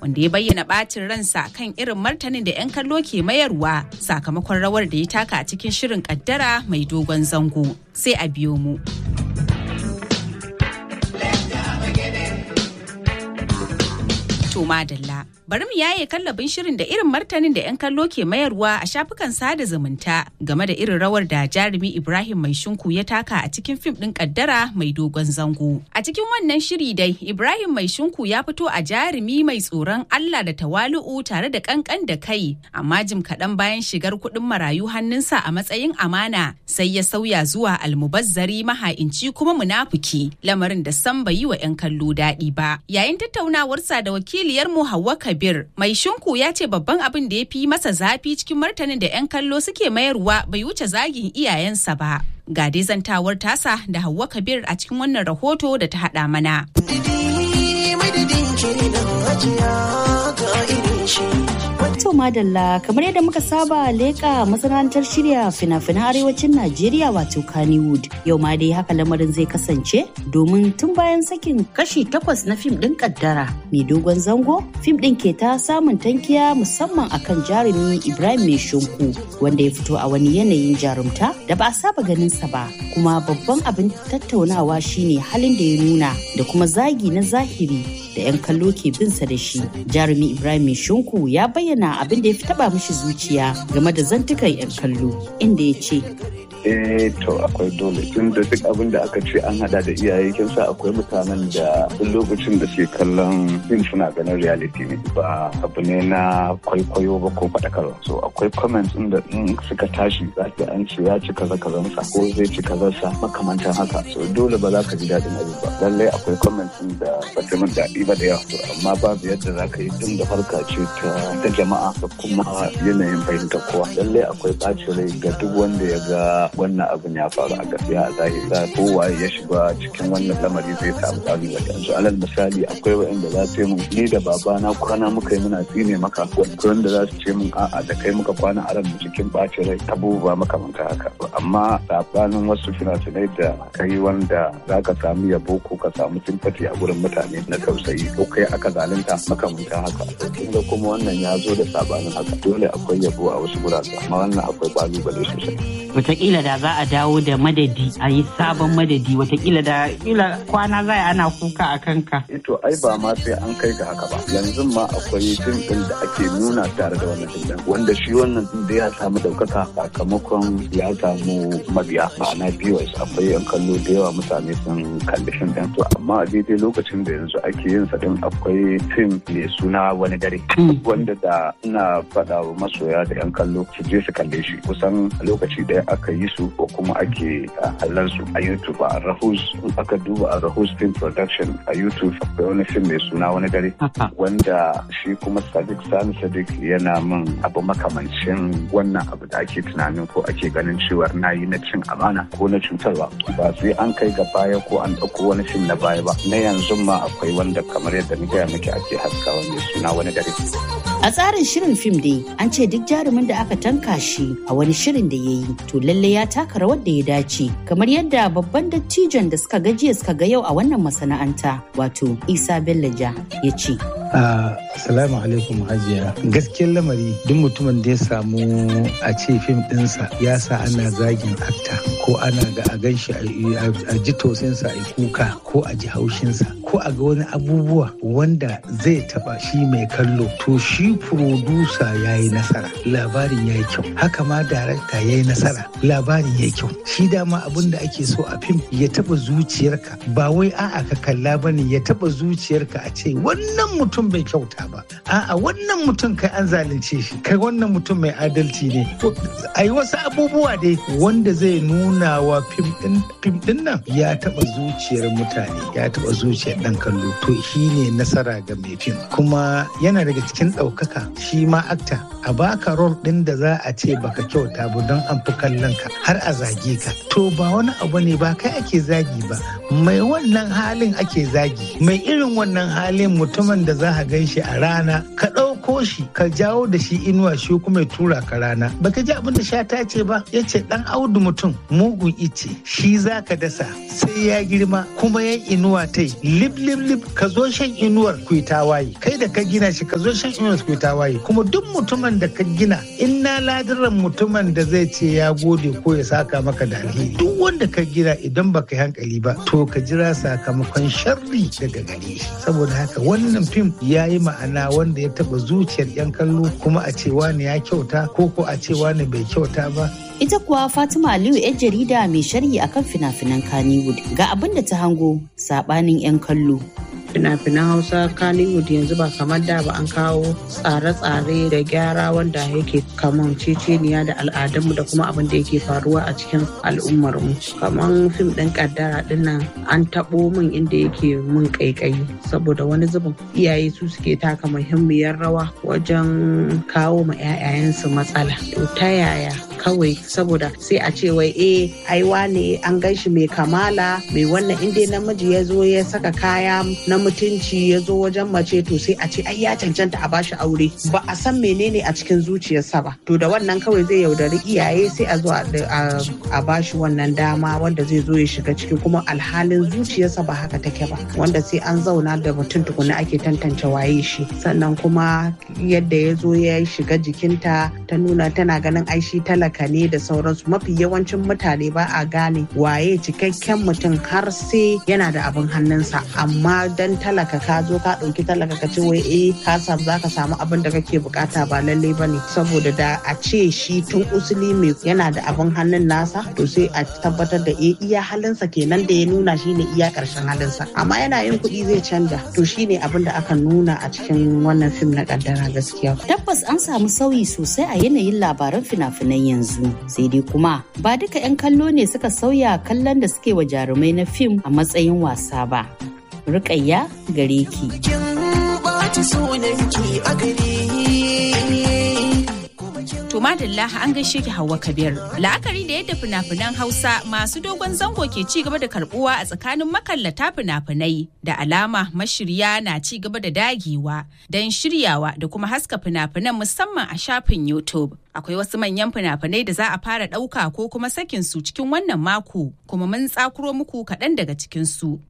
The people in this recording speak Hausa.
wanda ya bayyana ɓacin ransa kan irin martanin da 'yan kallo ke mayarwa sakamakon rawar da ya taka a cikin shirin kaddara mai dogon zango. Sai a biyo mu. to madalla. Bari mu yaye kallabin shirin da irin martanin da 'yan kallo ke mayarwa a shafukan sada zumunta game da irin rawar da jarumi Ibrahim Mai Shinku ya taka a cikin fim ɗin kaddara mai dogon zango. A cikin wannan shiri dai Ibrahim Mai Shinku ya fito a jarumi mai tsoron Allah da tawalu'u tare da kankan da kai, amma jim kaɗan bayan shigar kuɗin marayu hannunsa a matsayin amana sai ya sauya zuwa almubazzari maha'inci kuma munafuki lamarin da san bai yi wa 'yan kallo daɗi ba. Yayin tattaunawarsa da wakiliyar mu Hauwa Kabir mai shinku ya ce babban abin da ya fi masa zafi cikin martanin da 'yan kallo suke mayarwa bai wuce zagin iyayensa ba. Ga dai zantawar tasa da Hauwa Kabir a cikin wannan rahoto da ta haɗa mana. To madalla kamar yadda muka saba leƙa masana'antar shirya fina-finan arewacin Najeriya wato Kannywood. Yau ma dai haka lamarin zai kasance domin tun bayan sakin kashi takwas na fim ɗin kaddara mai dogon zango fim ɗin ke ta samun tankiya musamman akan jarumi Ibrahim Mai Shunku wanda ya fito a wani yanayin jarumta da ba a saba ganin sa ba kuma babban abin tattaunawa shine halin da ya nuna da kuma zagi na zahiri da 'yan kallo ke bin sa da shi jarumi Ibrahim Mai Shunku ya bayyana abin da ya fi taba mishi zuciya game da zantukan 'yan kallo inda ya ce eh to akwai dole tun da duk abin da aka ce an hada da iyaye kin sa akwai mutanen da duk lokacin da suke kallon fim suna ganin reality ne ba abu ne na kwaikwayo ba ko faɗakarwa so akwai comments din da in suka tashi za ka an ce ya ci kaza kazan sa ko zai ci kaza sa makamantan haka so dole ba za ka ji daɗin abin ba lallai akwai comments din da ba ta min daɗi ba da yawa so amma babu yadda za ka yi tun da harka ce ta jama'a da kuma yanayin fahimtar kowa lallai akwai ɓacin rai ga duk wanda ya ga wannan abin ya faru a gaskiya a zahiri da kowaye ya shiga cikin wannan lamari zai samu kalubale yanzu alal misali akwai wa'anda za su yi mun ni da babana kwana muka yi muna tsine maka wanda za su ce mun a'a da kai muka kwana a ran cikin bacin rai abubuwa makamanta haka amma sabanin wasu fina-finai da kai wanda za ka samu yabo ko ka samu simfati a gurin mutane na tausayi ko kai aka zalunta makamanta haka kin ga kuma wannan ya zo da sabanin haka dole akwai yabo a wasu gurare amma wannan akwai kalubale sosai Wataƙila da za a dawo da madadi a yi sabon madadi watakila da kila kwana zai ana kuka a kanka. Ito ai ba ma sai an kai ga haka ba yanzu ma akwai fim ɗin da ake nuna tare da wannan fim wanda shi wannan fim da ya samu ɗaukaka sakamakon ya samu mabiya ma'ana viewers akwai yan kallo da yawa mutane sun kalli fim ɗin to amma a daidai lokacin da yanzu ake yin sa din akwai fim mai suna wani dare wanda da ina faɗa wa masoya da yan kallo su je su kalle shi kusan lokaci ɗaya aka yi su ko kuma ake kallon su a YouTube a Rahus aka duba a Rahus Film Production a YouTube akwai wani film mai suna wani dare wanda shi kuma Sadiq Sani Sadiq yana min abu makamancin wannan abu da ake tunanin ko ake ganin cewa na yi na cin amana ko na cutarwa ba sai an kai ga baya ko an ɗauko wani film na baya ba na yanzu ma akwai wanda kamar yadda ni gaya miki ake haskawa mai suna wani dare. A tsarin shirin fim dai an ce duk jarumin da aka tanka shi a wani shirin da ya yi to lalle ya taka rawar da ya dace kamar yadda babban dattijon da suka gajiya suka ga yau a wannan masana'anta wato Isa Bello Ja ya ce. Assalamu alaikum hajiya. Gaskiyar lamari duk mutumin da ya samu a ce fim ɗinsa ya sa ana zagin akta ko ana ga a gan shi a ji tausinsa a kuka ko a ji haushinsa ko a ga wani abubuwa wanda zai taba shi mai kallo to shi furodusa ya yi nasara labarin ya yi kyau haka ma darakta ya yi nasara labarin ya yi kyau shi dama abin da ake so a fim ya taba zuciyarka ba wai a'a ka kalla bane ya taba zuciyarka a ce wannan mutum bai kyauta ba a'a wannan mutum kai an zalunce shi kai wannan mutum mai adalci ne a yi wasu abubuwa dai wanda zai nuna wa fim din nan ya taba zuciyar mutane ya taba zuciyar dan kallo to shi ne nasara ga mai fim kuma yana daga cikin ɗaukaka shi ma akta a baka rol ɗin da za a ce baka kyauta ba don an fi kallon ka har a zage ka to ba wani abu ne ba kai ake zagi ba mai wannan halin ake zagi mai irin wannan halin mutumin da za a gan shi a rana ka ɗauko ɗauko shi ka jawo da shi inuwa shi kuma ya tura ka rana baka ji abin da shata ce ba ya ce ɗan audu mutum mugun ice shi za ka dasa sai ya girma kuma ya inuwa ta yi lip lip lip ka zo shan inuwar ku tawaye kai da ka gina shi ka zo shan inuwar ku tawaye kuma duk mutumin da ka gina in na ladiran mutumin da zai ce ya gode ko ya saka maka da alheri duk wanda ka gina idan baka yi hankali ba to ka jira sakamakon sharri daga gare shi saboda haka wannan fim ya yi ma'ana wanda ya taba zuciyar yan kallo kuma a ce wani ya kyauta ko ko a ce wani bai kyauta ba Ita kuwa Fatima Aliyu 'yan jarida mai sharhi akan fina-finan Kannywood ga abin da ta hango sabanin 'yan kallo. fina-finan hausa kannywood yanzu ba kamar da ba an kawo tsare-tsare da gyara wanda yake kaman ceceniya da al'adunmu da kuma abin da yake faruwa a cikin al'ummarmu kamar fim ɗin kaddara dinnan an taɓo min inda yake mun ƙaiƙayi saboda wani zubin iyaye su suke taka muhimmiyar rawa wajen kawo ma 'ya'yayensu matsala to ta yaya kawai saboda sai a ce wai eh ai wane an gan shi mai kamala mai wannan inda namiji ya zo ya saka kaya na mutunci ya zo wajen mace to sai a ce ai ya cancanta a bashi aure ba a san menene a cikin zuciyarsa ba to da wannan kawai zai yaudari iyaye sai a zo a bashi wannan dama wanda zai zo ya shiga ciki kuma alhalin zuciyarsa ba haka take ba wanda sai an zauna da mutum tukuna ake tantance waye shi sannan kuma yadda ya zo ya shiga jikinta ta nuna tana ganin ai shi talaka ne da sauransu mafi yawancin mutane ba a gane waye cikakken mutum har sai yana da abin hannunsa amma dan talaka ka zo ka ɗauki talaka ka ce wai eh ka samu za ka samu abin da kake bukata ba lallai ba ne saboda da a ce shi tun usuli mai yana da abin hannun nasa to sai a tabbatar da eh iya halinsa kenan da ya nuna shine iya karshen halinsa amma yana yin kuɗi zai canja to shine abin da aka nuna a cikin wannan fim na kaddara gaskiya Tabbas an samu sauyi sosai a yanayin labaran fina-finan yanzu. Sai dai kuma ba duka 'yan kallo ne suka sauya kallon da suke wa jarumai na fim a matsayin wasa ba. Rukayya gare ki. To madalla an gaishe ki Hauwa Kabir. La'akari da yadda fina-finan Hausa masu dogon zango ke ci gaba da karbuwa a tsakanin makallata fina-finai da alama mashirya na ci gaba da dagewa don shiryawa da kuma haska fina-finan musamman a shafin YouTube. Akwai wasu manyan fina-finai da za a fara ɗauka ko kuma sakin su cikin wannan mako kuma mun tsakuro muku kaɗan daga cikin su.